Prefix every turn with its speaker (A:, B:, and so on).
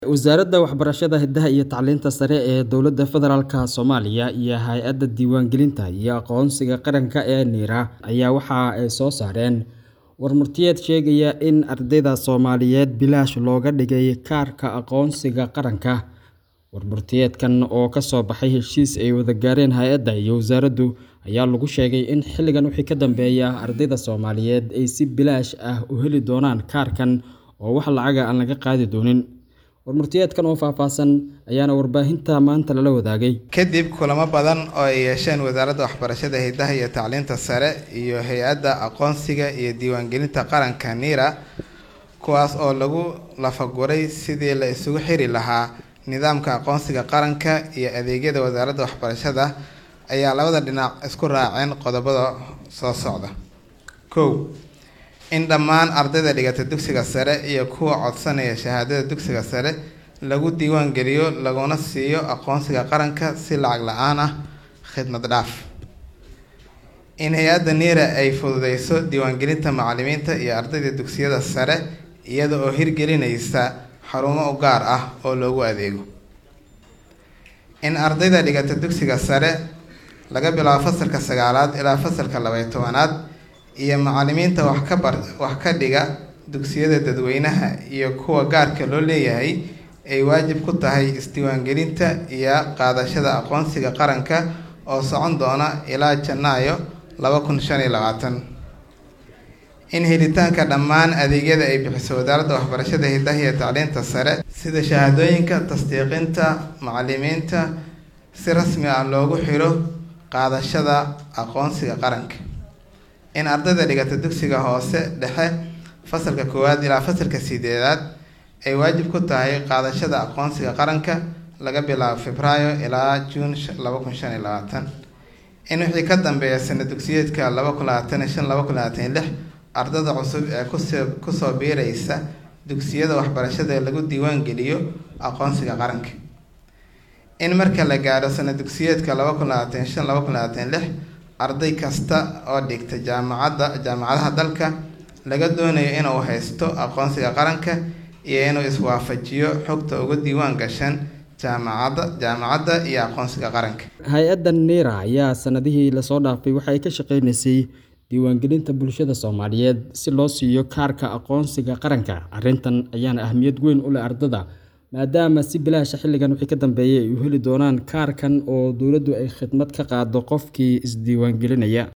A: Wasaaradda Waxbarashada, Hidaha iyo Tacliinta Sare ee Dowladda Federaalka Soomaaliya iyo Hay'adda Diiwaangelinta iyo Aqoonsiga Qaranka ee NIRA ayaa waxa ay soo saareen warmurtiyeed sheegaya in ardayda Soomaaliyeed bilaash looga dhigay kaarka aqoonsiga qaranka. Warmurtiyeedkan oo ka soo baxay heshiis ay wada gaareen hay'adda iyo wasaaraddu ayaa lagu sheegay in xilligan wixii ka dambeeya ardayda Soomaaliyeed ay si bilaash ah u heli doonaan kaarkan oo wax lacag ah aan laga qaadi doonin. Warmurtiyeedkan oo faahfaahsan ayaana warbaahinta maanta lala wadaagay.
B: kadib kulamo badan oo ay yeesheen wasaaradda waxbarashada hidaha iyo tacliinta sare iyo hay-adda aqoonsiga iyo diiwaangelinta qaranka NIRA kuwaas oo lagu lafaguray sidii la isugu xiri lahaa nidaamka aqoonsiga qaranka iyo adeegyada wasaaradda waxbarashada ayaa labada dhinac isku raaceen qodobada soo socda kow in dhammaan ardayda dhigata dugsiga sare iyo kuwa codsanaya shahaadada dugsiga sare lagu diiwaan geliyo laguna siiyo aqoonsiga qaranka si lacag la-aan ah khidmad dhaaf in hay-adda NIRA ay fududeyso diiwaangelinta macallimiinta iyo ardayda dugsiyada sare iyada oo hirgelinaysa xarumo u gaar ah oo loogu adeego in ardayda dhigata dugsiga sare laga bilaabo fasalka sagaalaad ilaa fasalka labaiyo tobanaad iyo macallimiinta wax ka bar wax ka dhiga dugsiyada dadweynaha iyo kuwa gaarka loo leeyahay ay waajib ku tahay isdiiwaangelinta iyo qaadashada aqoonsiga qaranka oo socon doona ilaa janaayo laba kun shan iyo labaatan in helitaanka dhammaan adeegyada ay bixiso wasaaradda waxbarashada hidaha iyo tacliinta sare sida shahaadooyinka tasdiiqinta macallimiinta si rasmi ah loogu xiro qaadashada aqoonsiga qaranka in ardayda dhigata dugsiga hoose dhexe fasalka koowaad ilaa fasalka sideedaad ay waajib ku tahay qaadashada aqoonsiga qaranka laga bilaabo febraayo ilaa juun laba kun shan iyo labaatan in wixii ka dambeeya sana dugsiyeedka laba kun labaatan iyo shan laba kun labaatan iyo lix ardada cusub ee kusoo kusoo biiraysa dugsiyada waxbarashada lagu diiwaan geliyo aqoonsiga qaranka in marka la gaadho sana dugsiyeedka laba kun labaatan iyo shan laba kun labaatan iyo lix arday kasta oo dhigta jaamacadda jaamacadaha dalka laga doonayo inuu haysto aqoonsiga qaranka iyo inuu iswaafajiyo xogta uga diiwaan gashan jaamacadda jaamacadda iyo aqoonsiga qaranka
A: Hay'adda NIRA ayaa sanadihii lasoo dhaafay waxa ay ka shaqeynaysay diiwaangelinta bulshada Soomaaliyeed si loo siiyo kaarka aqoonsiga qaranka. Arrintan ayaana ahmiyad weyn u leh ardada maadaama si bilaash ah xilligan wixii ka dambeeyay ay u heli doonaan kaarkan oo dowladdu ay khidmad ka qaado qofkii isdiiwaangelinaya.